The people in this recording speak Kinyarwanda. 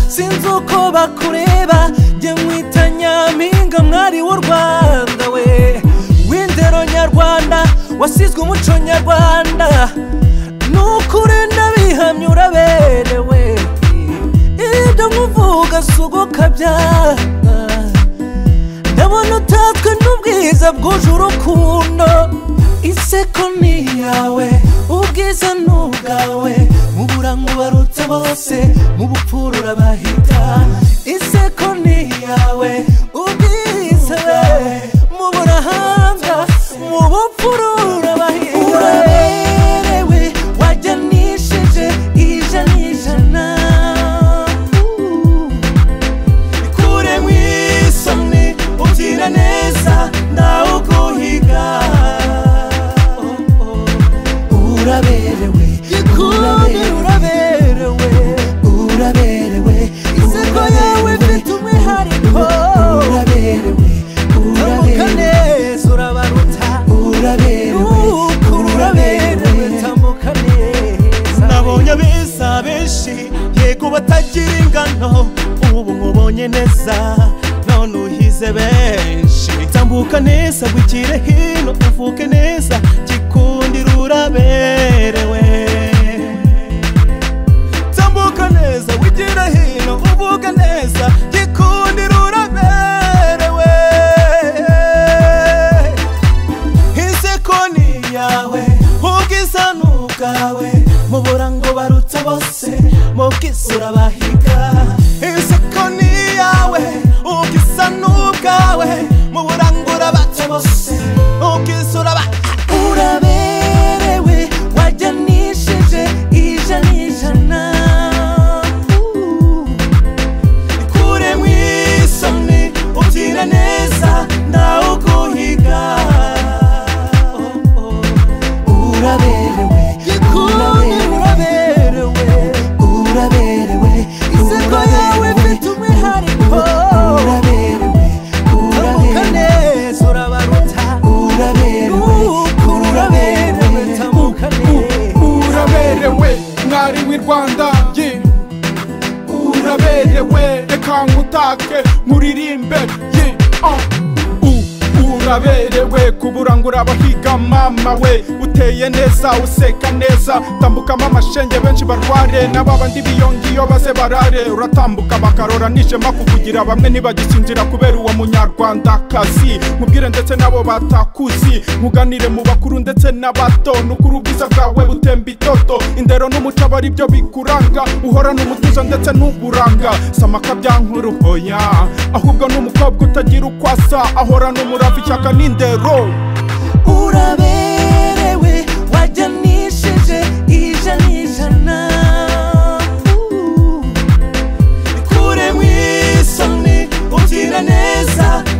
sinzi uko bakureba njye mwita nyampinga mwari w'u rwanda we w'indero nyarwanda wasizwe umuco nyarwanda nukure ndabihamya uraberewe ibyo nkuvuga si ugukabya ndabona utatswe n'ubwiza bwuje urukundo iseko ni iyawe ubwiza ni ubwawe mu burango barutse bose mu bupfura urabahita iseko ni iyawe ubwiza mu burahanga mu bupfura urabahita uraberewe wajyanishije ijana ijana ikure mu isoni ubyina neza ntawe ukuhiga uraberewe ikure uraberewe uraberewe iseko yawe ifite umwihariko uraberewe uramuka neza urabaruta uraberewe uraberewe tambuka neza nabonye abeza benshi yego batagira ingano ubu nkubonye neza none uhize benshi tambuka neza bwigire hino uvuke neza gikundira uraberewe tambuka neza wigire hino uvuke neza gikundira uraberewe iseko ni iyawe ubwiza ni ubwawe mu burango barutse bose mu bwiza urabahiga iseko ni iyawe ubwiza ni ubwawe mu burango urabatse bose ubwiza urabahiga uraberewe wajyanishije ijana ijana ikure mu isoni ubyina neza ntawe ukuhiga uraberewe ikure uraberewe uraberewe iseko yawe ifite umwihariko uraberewe uramuka neza urabaruta uraberewe uraberewe tamuka neza uraberewe mwari w'i rwanda ye uraberewe reka nkutake nkuririmbe ye ah. U- uraberewe kuburangura abahiga mama we uteye neza useka neza tambukamo amashenge benshi barware n'ababandi biyonga iyo baze barare uratambuka bakarora nijema kukugira bamwe ntibagisinzira kubera uwo munyarwandakazi mubwire ndetse n'abo batakuzi nkuganire mu bakuru ndetse n'abato nukuri ubwiza bwawe butemba itoto indero n'umuco aba ari byo bikuranga uhorana umutuzo ndetse n'uburanga samaka byankuru hoya ahubwo n'umukobwa utagira uko asa ahorana umurava ishyaka n'indero uraberewe wajyanishije ijana ijana ikure mu isoni ubyina neza